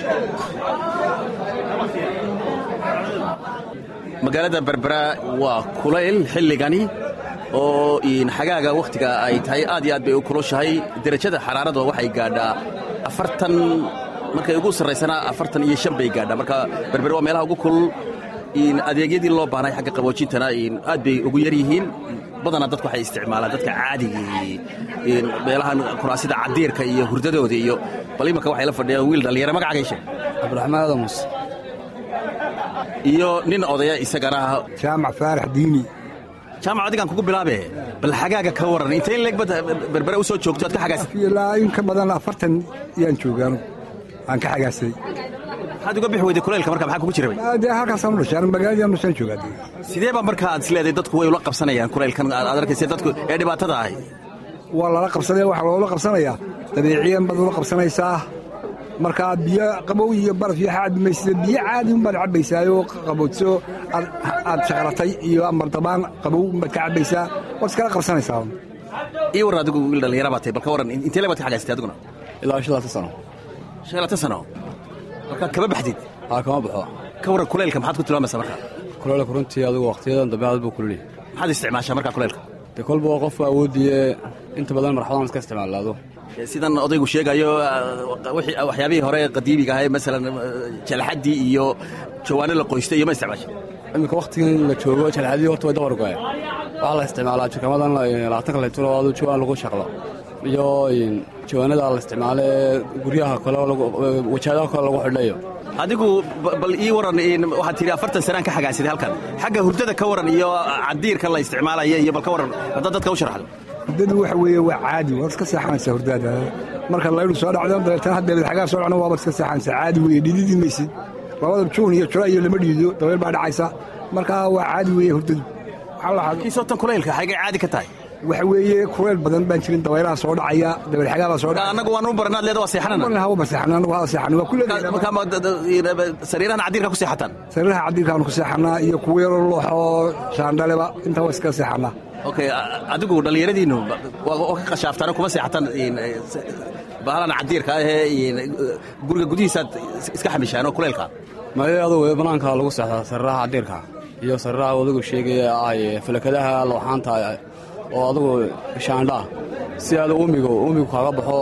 magaalada berbera waa kulayl xilligani oo xagaaga wakhtiga ay tahay aad iyo aad bay u kulushahay derajada xaraarada waxay gaadhaa afartan markay ugu sarraysanaa afartan iyo shan bay gaadhaa marka berbere waa meelaha ugu kulul adeegyadii loo baahnay xagga qaboojintana aad bay ugu yar yihiin badanaa dadku waxay isticmaalaan dadka caadigii meelahan kuraasida cadiirka iyo hurdadooda iyo bal imanka waxay la fadhiyaan wiil dhallinyaro magacagay sheeg cabdiraxmaan aadan muuse iyo nin odaya isagana jaamac faarax diini jaamac adigaan kugu bilaabe bal xagaaga ka warran intay in leegbad berbere u soo joogto aad ka xagaasay ilaa in ka badan afartan yaan joogaanu aan ka xagaasay maxaad uga bixi weyday kulaylka marka maxaa kugu jira dee halkaasaan u dhashay magaaladii nusaan joogaa dee sidee baa marka aad isleedahay dadku way ula qabsanayaan kulaylkan aad arkaysa dadku ee dhibaatada ahay waa lala qabsanaya waxaa loola qabsanayaa dabeeciyan baad ula qabsanaysaa markaa biyo qabow iyo baraf iyo xaad maysa biyo caadi unbaad cabbaysaayoo qaboodso aad shaqaratay iyo amardabaan qabow unbaad ka cabbaysaa waad iskala qabsanaysaa ii warran adigu wiil dhallinyara baa tahay bal ka warran intee lebaad ka xagaysatay adiguna ilaa shalaatan sano shan laatan sano markaad kama baxdid haa kama baxo ka warran kulaylka maxaad ku tilmaamaysaa marka kuleelka runtii adigu wakhtiyadan dambe aad buu kululyahay maxaad isticmaashaa markaa kulaylka dee kolba waa qofka awoodiye inta badan marxadan iska isticmaalaado sidan odaygu sheegayo waxyaabihii hore qadiimiga ahay masalan jalxaddii iyo jawaano la qoystay iyo ma isticmaasha iminka wakhtigan la joogo jalxadii horta way dabargoe waxaa la isticmaalaa jikamadan labaatanka litro adu jawaan lagu shaqlo iyo jawaanada la isticmaalo ee guryaha kale wajaadaha kale lagu xidhayo adigu bal ii warran waxaad tidhi afartan sanaan ka xagaasiday halkan xagga hurdada ka warran iyo cadiirka la isticmaalaya iyo bal ka warran haddaad dadka u sharaxdo hurdadu waxa weeye waa caadi waad iska seexanaysaa hurdaada marka laydu soo dhacdo dabeetana haddeed xagaa soo dhacno waabaad iska seexanaysaa caadi weeye dhididi maysid labada juun iyo jula iyo lama dhiido dabeel baa dhacaysa markaa waa caadi weeye hurdadu kii sootan kulaylka xaygay caadi ka tahay waxa weeye kulayl badan baan jirin dabaylaha soo dhacaya dabeel xagaa baa soo dhacaya annagu waan u baranaad leeda waa seexanana hawa seexana anagu waa seexana waa kulleedahay sariirahan cadiirka ku seexataan sariiraha cadiirkaanu ku seexanaa iyo kuwa yaroo looxoo shaandhaleba intaa waa iska seexanaa okay adigu dhallinyaradiinnu waa ka qashaaftaan kuma seexataan bahalan cadiirka ahee guriga gudihiisaad iska xamishaanoo kulaylka maya adugu banaanka lagu seexdaa sariiraha cadiirka iyo sariiraha adigu sheegaya ah falakadaha looxaanta oo adugu shaandhaa si aad uumiga uumigu kaaga baxo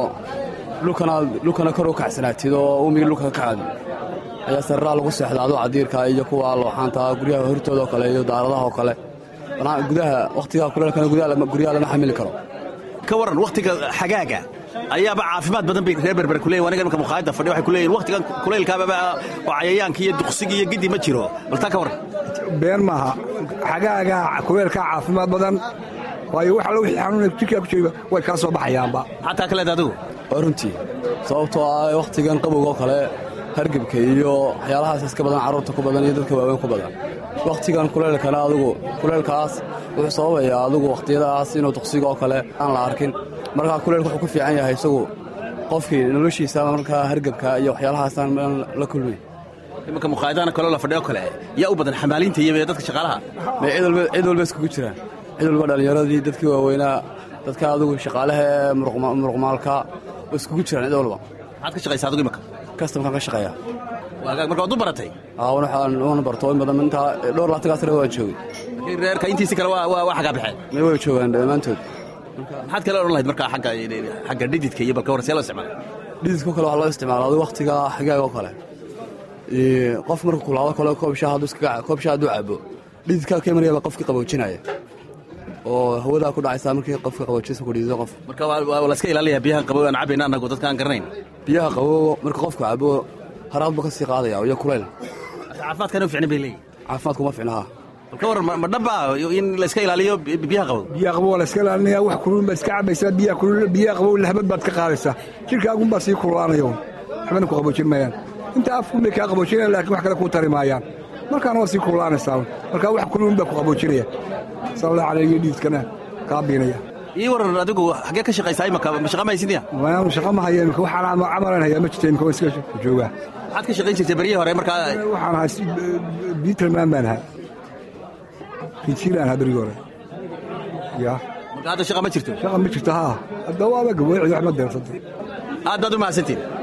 dhulkana kor u kacsanaatid oo uumiga dhulka ka kacad ayaa sariiraha lagu seexdaa adu cadiirka iyo kuwa looxaanta guryaha hortoodao kale iyo daaradahaoo kale gudaha wakhtigaa kuleelkana guryaha lama xamili karo ka warran wakhtiga xagaaga ayaaba caafimaad badan bay reer berber ku leeyin aniga imika mukhaayadda fadhi waxay ku leeyihin wakhtigan kulaylkaababa oo cayayaanka iyo duqsiga iyo gidi ma jiro bal taa ka warran been maaha xagaaga kuleelkaa caafimaad badan waayo wax alla wixii xanuuna jirkaa ku jooga way kaa soo baxayaanba maxaa taa ka leeda adigu waa runtii sababtoo ah wakhtigan qabowgoo kale hargebka iyo waxyaalahaas iska badan carruurta ku badan iyo dadka waaweyn ku badan wakhtigan kuleelkana adugu kuleelkaas wuxuu sababayaa adugu wakhtiyadaas inuu duqsiga oo kale aan la arkin markaa kuleelka wuxuu ku fiican yahay isagu qofkii noloshiisa markaa hargebka iyo waxyaalahaasaan la kulmay imanka mukhaayadahana kaloo la fadhiyo kale yaa u badan xamaaliinta iyo dadka shaqaalaha may cid walba iskugu jiraan cid walba dhallinyaradii dadkii waaweynaa dadka adugu shaqaalaha ee muruqmaalka iskugu jiraan cid walba maxaad ka shaqaysa adigu imanka kastamkaan ka shaqeeya marka waad u baratay wana barto in badan intaa dhowr laatagaa sare waan joogay reerka intiisi kale waa xagaa baxeen may way joogaan dhammaantood maxaad kale odhan lahayd markaa agga xagga dhididka iyo balka warran see loo isticmaala dhididko kale waxaa loo isticmaala adigu wakhtiga xagaag oo kale qof marka kulaado kale koob shaah hadduu cabo dhididkaa ka imanayaba qofkii qaboojinaya oo hawadaa ku dhacaysaa markii qofka qaboojisa ku dhidido qof marka waa layska ilaalaya biyahan qabow aan cabayna annagu dadka aan garanayn biyaha qabow marka qofku cabo haraad buu ka sii qaadaya iyo kulayl caafimaadkana u ficnin bay leeyihin caafimaadku ma ficnaha bal ka warran ma dhaba in layska ilaaliyo biyaha qabow biyaha qabow waa layska ilaalinaya wax kulul baad iska cabaysaa biyaha kulul biyaha qabow lahbad baad ka qaadaysaa jirkaagunbaa sii kululaanayo waxbana ku qaboojin maayaan inta afkun bay kaa qaboojinayaan laakiin wax kale kuu tari maayaan markaana waa sii kululaanaysaa marka wax kululun baa ku qaboojinaya sallallahu alayhi iyo dhiidkana kaa biinaya ii waran adigu xaggee ka shaqaysaa imaka ma shaqa mahaysinya waanu shaqa ma haya imika waxaan camalan hayaa ma jirta imika waa iska joogaa maxaad ka shaqayn jirtay beryihii hore markaa waxaan ahaa biitalmaan baan ahaa rinjiilaan ahaa berigii hore ya marka hadda shaqa ma jirto shaqa ma jirto haa hadda waaba gaboocid wax ma deersantay aad baad u mahadsantiin